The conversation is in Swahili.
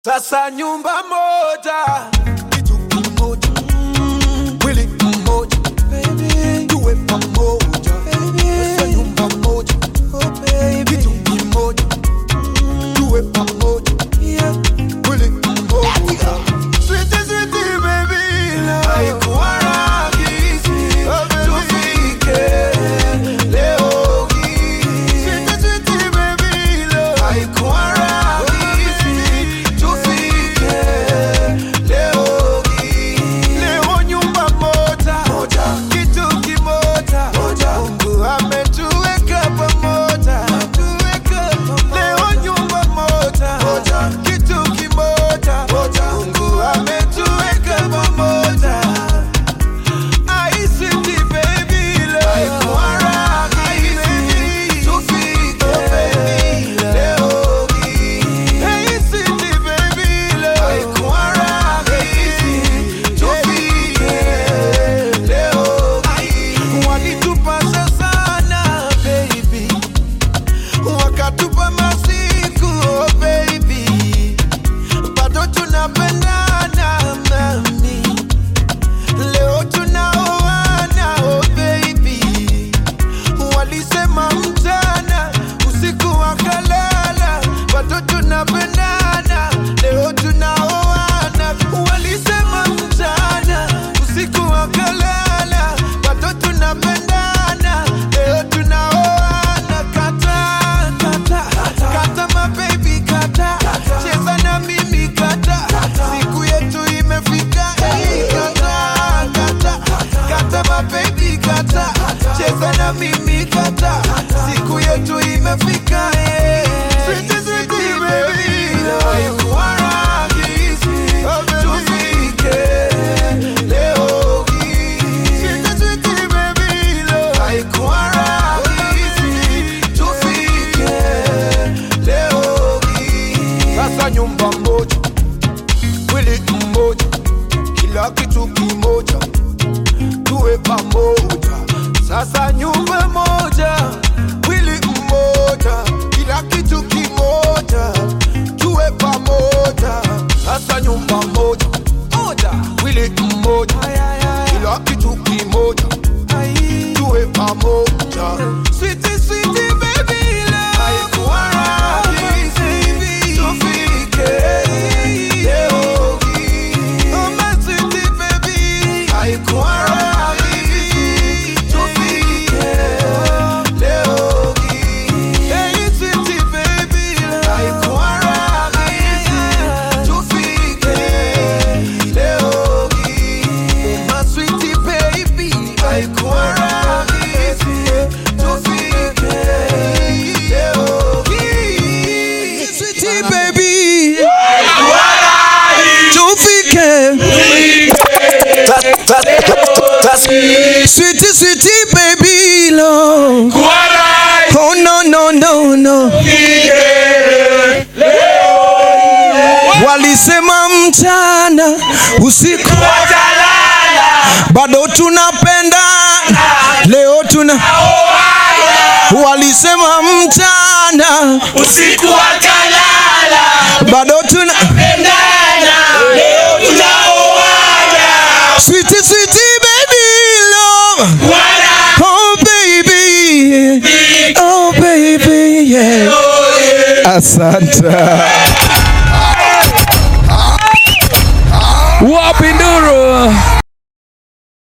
Sasa nyumba moja, kitu kimoja, mwili mmoja, tuwe pamoja. Sasa nyumba moja, kitu kimoja, tuwe pamoja, mwili mmoja. Sweetie, sweetie baby, love. Haikuwa rahisi tufike leo hii. Sweetie, sweetie baby, love. Haikuwa rahisi tufike leo hii. Leo nyumba moja, kitu kimoja, Mungu ametuweka pamoja. Leo nyumba moja, kitu kimoja, Mungu ametuweka pamoja. I see baby love. Haikuwa rahisi tufike leo hii. Hey, sweetie baby love. Haikuwa rahisi tufike leo hii. Walitupasa sana baby, wakatupa masiku oh baby, bado tunapendana mami. Leo tunaoana oh baby, walisema mchana usiku wakalala, bado tunapendana. Leo tunaoana, walisema mchana usiku wakalala, bado tunapendana. Leo tunaoana, kata kata kata, my baby kata, cheza na mimi kata, siku yetu imefika. Hey, kata kata kata, my baby kata, cheza na mimi kata, siku yetu imefika. Hey. Sweetie, sweetie baby, haikuwa rahisi tufike leo hii. Sweetie, sweetie baby, haikuwa rahisi tufike leo hii. Sasa nyumba moja, mwili mmoja, kila kitu kimoja, tuwe pamoja. Sasa nyumba moja, mwili mmoja, kila kitu kimoja, tuwe pamoja. Sasa nyumba moja, moja, mwili mmoja, kila kitu kimoja, tuwe pamoja. Sweetie, sweetie baby love. Haikuwa rahisi tufike leo hii. Oh my sweetie baby. Haikuwa rahisi tufike leo hii. Hey sweetie baby love. Haikuwa rahisi tufike leo hii. Oh my sweetie baby. Haikuwa rahisi tufike leo hii. Sweetie baby, tufike. Sweetie, sweetie baby, love. Oh no no no no. Walisema mchana usiku bado tunapenda leo tuna walisema mchana usiku wakalala bado tuna pendana leo tunaoana sweetie sweetie baby love wana oh baby oh baby yeah asante Wapi nduru?